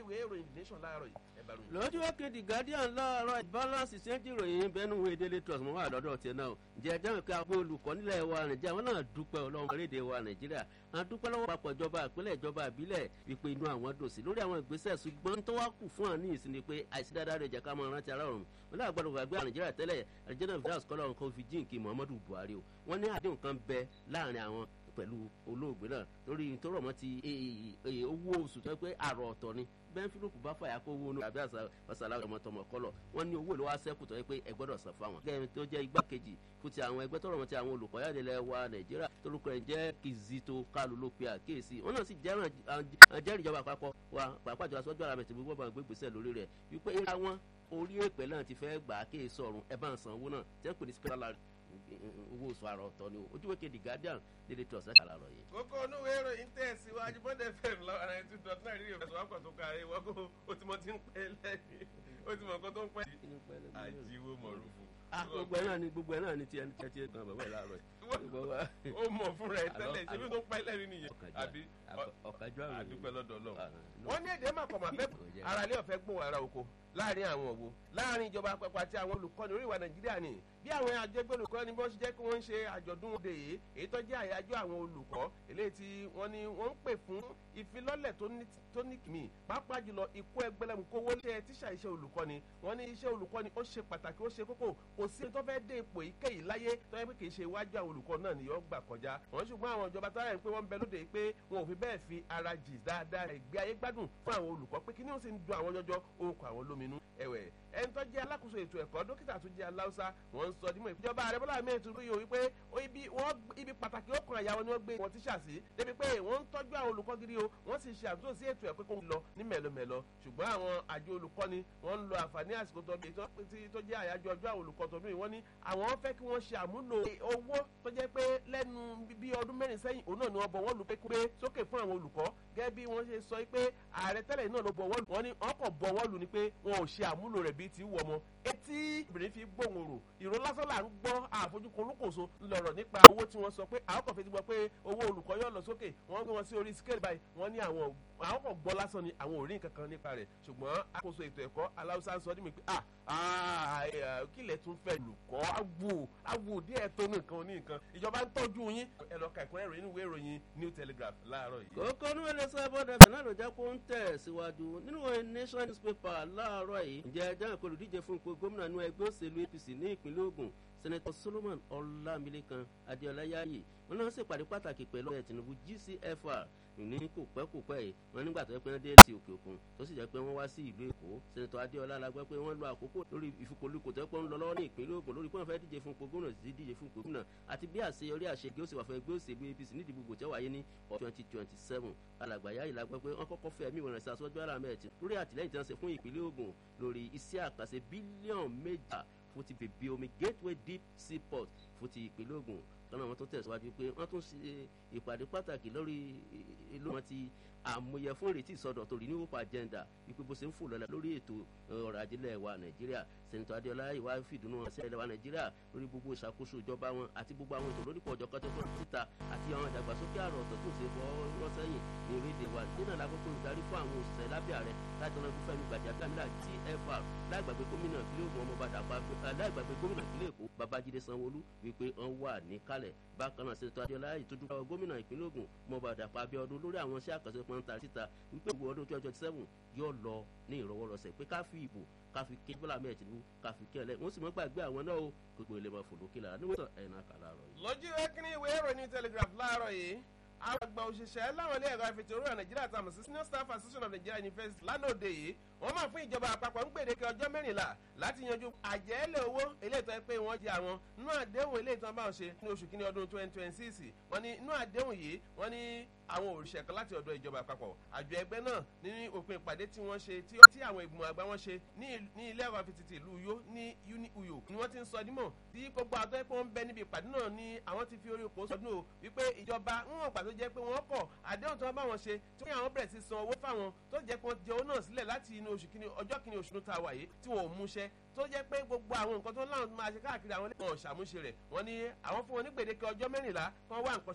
ìwé ìròyìn the nation láàárọ̀ yìí ẹ bá ròyìn. lójú òkèdè guardian láàárọ̀ balance ṣẹ́ńtì ìròyìn bẹ́ẹ̀nu wo daily trust mọ́ wà lọ́dọ̀ tiẹ̀ náà ǹjẹ́ ẹjọ́ nǹkan àwọn olùkọ́ nílẹ̀ wa nàìjíríà wọn náà dúpẹ́ ọlọ́run orílẹ̀-èdè wa nàìjíríà àwọn dúpẹ́ lọ́wọ́ papọ̀ ìjọba ìpínlẹ̀ ìjọba ìbílẹ̀ wípé inú àwọn dùn sí lórí àwọn ìgbésẹ̀ ṣùgbọ́n tó wá kù fún àní ìsinmi pé àìsí dáadáa rẹ̀ jẹ́ ká máa rántí ara ọ̀run wọn náà gbọ́dọ̀ gbàgbé nàìjíríà tẹ́lẹ̀ àjẹ́nà fìdáàsì kọ́lọ́ nǹkan fi jíǹkì muhammadu buhari o wọ́n ní àdéhùn kan bẹ láàrin àwọn pẹ̀lú olóògbé náà lórí tó rọ̀ mọ́ ti owó oṣù tó pé àrò ọ̀tọ̀ ni bẹ́ẹ̀ fílùkù bá fàyà kó owó àbí àṣàlá ọmọtọmọ kọlọ̀ wọ́n ní owó ìlú wa sẹ́kù tó yẹ pé ẹ gbọ́dọ̀ san fáwọn. gẹ́gẹ́ tó jẹ́ igbákejì fún ti àwọn ẹgbẹ́ tó rọ̀ mọ́ ti àwọn olùkọ́ yáde lẹ̀ wa nàìjíríà torúkọ ẹ̀ jẹ́ kizito kalu ló pe àkíyèsí wọn náà sì jẹ́rìí ìjọba àpapọ̀ wa pàápàá jọ aṣọ́jú ara mẹ́tìmí gbọ́dọ̀ máa gbé gbèsè lórí rẹ̀ wípé ìlà wọn orí èpè náà ti fẹ́ gbà á kéèsì ọ̀run ẹ bá ń san owó náà tẹ́ pè ní spiritual owó oṣù àrà ọ̀tọ̀ ni o ojúwe kejì guardian dédé tí ọ̀sẹ̀ kàlà rọ̀ yìí. kókó onúwé ìròyìn tẹ̀síwájú bọ́dẹ̀ fm lọ́wọ́ ara ẹni tó náà rí ìrẹsì wákò tó kárí wọ́n kó o ti mọ ti ń pẹ́ lẹ́yìn o ti mọ nǹkan tó ń pẹ́ àjíwò mọ̀rúfù. gbogbo ẹ̀ náà ni gbogbo ẹ̀ náà ni tiẹ̀ tiẹ̀ tiẹ̀ kan bàbá ẹ̀ láàárọ̀ yìí. ó mọ̀ fúnra ẹ̀ tẹ́lẹ̀ ṣé bí tó ń pẹ́ lẹ́yìn nìyẹn àbí ọ̀kájọ́ àrùn àdúpẹ́ lọ́dọ̀ ọlọ́run. wọ́n ní èdè màkọ̀mà fẹ́ ara ilé ọ̀fẹ́ gbóhùn ara oko láàrin àwọn òwò láàrin ìjọba àpapọ̀ àti àwọn olùkọ́ni orí ìwà nàìjíríà ni bí àwọn àjẹgbẹ́ olùkọ́ni bí wọ́n ṣe jẹ́ kí wọ́n ń ṣe àjọ̀dún òde yìí èyí tó jẹ́ àyájọ́ àwọn olùkọ́ eléyìí tí wọ́n ní wọ́n ń pè fún ìfilọ́lẹ̀ tó ní kìmí pàápàá jùlọ ikú ẹgbẹ́lẹ́mu kówó lé tíṣà iṣẹ́ olùkọ́ni wọ́n ní iṣẹ́ olùkọ́ni ó ṣe pàtàkì ó ṣe kókó kò sí ẹni tó fẹ́ dé ipò ìkéyìí láyé tó yẹ pé kì í ṣe iwájú àwọn olùkọ́ náà ni yóò gbà kọjá wọ́n ṣùgbọ́n àwọn ìjọba tó yẹ pé wọ́n ń bẹ lóde pé wọn ò fi bẹ́ẹ̀ fi ara jì dáadáa ìgbé ayé gbádùn fún àwọn olùkọ́ pé kí ni ó sì ń dun àwọn jọjọ orúkọ àwọn lóminú ẹ̀wẹ̀ ẹni tó jẹ́ alákòóso ètò ẹ̀kọ́ dókítà tó jẹ́ aláùsá wọ́n ń sọ dímọ̀ ìjọba ààrẹ bọ́lá mi ètò yìí wípé ibi pàtàkì ó kan àyà wọn ni wọ́n gbé wọn tíṣà sí débi pé wọ́n ń tọ́jú àwọn olùkọ́ gidi o wọ́n sì ṣe àtúntò sí ètò ẹ̀kọ́ kó lọ ní mẹ̀lọmẹ̀lọ ṣùgbọ́n àwọn àjọ olùkọ́ni wọ́n ń lo àǹfààní àsìkò tó bí tó jẹ́ àyájọ́ ọjọ́ àwọn olùkọ́ tó bí wọ́n ní àwọn fẹ́ kí wọ́n ṣe àmúlò owó tó jẹ́ pé lẹ́nu bí ọdún mẹ́rin sẹ́yìn òun náà ni wọ́n bọ̀ wọ́n lù pé pé sókè fún àwọn olùkọ́ gẹ́gẹ́ bí wọ́n ṣe sọ pé ààrẹ tẹ́lẹ̀ náà ló bọ̀ wọ́n lù wọ́n ní ọkọ̀ bọ̀ wọ́n lù ni pé wọn ò ṣe àmúlò rẹ̀ bíi ti wọ̀ mọ́ etí obìnrin fi gbóhùn rò ìró lásán là ń gbọ́ àfojúkun olúkòso lọ̀rọ̀ nípa owó tí wọ́n sọ pé àwọn kan fi ti gbọ́ pé owó olùkọ́ yóò lọ sókè wọ́n gbé wọn sí orí scale báyìí wọ́n ní àwọn àwọn kan gbọ́ lásán ni àwọn ò rí nǹkan kan nípa rẹ̀ ṣùgbọ́n àkóso ètò ẹ̀kọ́ aláwùsá ń sọ ní mi pé kílẹ̀ tún fẹ́ lùkọ́ àwò àwò díẹ̀ tó ní nǹkan ní nǹkan ìjọba ń tọ́jú yín ẹ lọ ka ìkúnrẹ́ ìròyìn ìwé ìròyìn new telegraph láàárọ̀ yìí. kókó ní wẹ́lẹ́ sábọ́dà bẹ̀ náà ló jẹ́ kó ń tẹ̀ síwájú nínú nation newspaper láàárọ̀ yìí ǹjẹ́ ẹjọ́ àkọlù díje fún ipò gómìnà nínú ẹgbẹ́ òṣèlú apc ní ìpínlẹ̀ ogun sẹ́nẹ́tọ̀ solomon ọlámilékan adéọlá yáyì wọn náà ṣèpàdé pàtàkì pẹ̀lú ẹ̀ tinubu gcfr ní kò pẹ́ kò pẹ́ yìí wọn nígbà tó yẹ pé wọ́n dé sí òkè òkun tó sì jẹ́ pé wọ́n wá sí ìlú èkó sẹ́nẹ́tọ̀ adéọlá la gbọ́ pé wọ́n lo àkókò lórí ìfikùnlukò tó yẹ pé wọ́n lọ lọ́wọ́ ní ìpínlẹ̀ ogun lórí pé wọ́n fẹ́ díje fún ipò gómìnà sí díje fún ipò gómìnà àti bí àṣeyọrí àṣegé ó sì wà fún ẹgbẹ́ òṣèlú apc nídìí gbogbo tẹ́ wáyé ní twenty twenty seven alàgbà yáyì la gbọ́ pé wọ́n kọ́kọ́ fẹ́ ẹ̀mí ìwọ̀n ìsàsọ́jọ́ alámẹ́ẹ̀tì lórí àtìlẹ́yìn tí wọ́n ṣe fún ìpínlẹ̀ ogun lórí iṣẹ́ àkàṣe bílíọ̀nù méjà fún ti bèbí omi gateway deep seaport fún ti ìpínlẹ̀ ogun lọ́nà wọn tó tẹ̀síwájú pé wọ́n tún ṣe ìpàdé pàtàkì lórí ìlú wọn ti àmúyẹ fún ìrètí ìsọdọ̀ torí ní hope agenda wípé bó ṣe ń fò lọ́la lórí ètò ọrọ̀ ajé ilẹ̀ wa nàìjíríà sẹ́nitọ́ adéọlá ìwà fìdùnnú wọn sí ilẹ̀ wa nàìjíríà lórí gbogbo ìṣàkóso ìjọba wọn àti gbogbo àwọn ètò lórí pọ̀jọ́ kan tó fọ́ síta àti àwọn ìdàgbàsókè àrò ọ̀tọ̀ tó ṣe fọ́ lọ́sẹ̀yìn ní orílẹ̀-èdè wa nínú àlákòókò olùdarí fún àwọn òṣìṣẹ́ lábẹ́ ààrẹ láti ọ̀nà fúnfẹ́mi gbàjàgbàmílà tfr láìgbàgbé gómìnà ìpínlẹ̀ ògùn ọmọ bàdà láìgbàgbé gómìnà ìpínlẹ̀ èkó babájídé sanwóolu wípé wọ́n wà níkàlẹ̀ bákan náà sẹ́nitọ́ adéọlá ìtọ́jú gómìnà ìpínlẹ̀ ògùn ọmọ bàdà pàbíọ́dún lórí àwọn iṣẹ́ àkànṣe pọ́ńtà síta wípé ìwọ ọdún twenty twenty seven yóò lọ ní ìrọwọ́rọsẹ̀ pé ká fi ìbò ká fi ké bọ́lá mẹ́ẹ̀ tìǹbù ká fi kẹ́lẹ̀ wọ́n sì mọ́ gbàgbé àwọn náà o gbogbo ilé máa fòló kí lára níwọ̀n ẹ̀yìn náà kà láàárọ̀ yìí. lójú ẹkìnrin ìwé ìròyìn telegraph láàárọ̀ yìí àwọn àgbà òṣìṣẹ́ láwọn ilé ẹ̀rọ afẹ̀tẹ̀rọ̀ nàìjíríà tàmù sí senior staff association of nigeria university lánàá òde yìí wọ́n máa fún ìjọba àpapọ̀ ń gbèdéke ọjọ́ mẹ́rìnlá láti yanjú àjẹ́lẹ̀ owó eléyìí tó yẹ pé wọ́n jẹ àwọn nínú àdéhùn eléyìí tó ń bá wọn ṣe ní oṣù kínní ọdún twenty twenty six wọ́n ní inú àdéhùn yìí wọ́n ní àwọn òrìṣẹ́ kan láti ọ̀dọ̀ ìjọba àpapọ̀ àjọ ẹgbẹ́ náà ní òpin ìpàdé tí wọ́n ṣe tí àwọn ìgbìmọ̀ àgbà wọn ṣe ní ilé ẹ̀kọ́ afitìtì ìlú uyo ní uni uyo ni wọ́n ti ń sọ dímọ̀ tí gbogbo àtọ́ ẹ̀pọ̀ ń bẹ níbi ìpàdé náà ni àwọn ti fi orí oko sọdún o wípé ìjọba ń wọ̀n pàtó jẹ́ pé wọ́n kọ̀ àdéhùn tí wọ́n bá wọn ṣe tí wọ́n àwọn bẹ̀rẹ̀ sí san owó fáwọn tó jẹ́ pé wọ́n jẹ owó náà sílẹ̀ láti inú oṣù kìíní ọjọ́ kìíní oṣù tó ta wà yìí tí wọ́n ò múṣẹ́ tó jẹ́ pé gbogbo àwọn nǹkan tó láwọn máa ṣe káàkiri àwọn ẹlẹ́wọ̀n ṣàmúṣe rẹ̀ wọ́n ní àwọn fún wọn ní gbèdéke ọjọ́ mẹ́rìnlá kí wọ́n wá nǹkan ṣe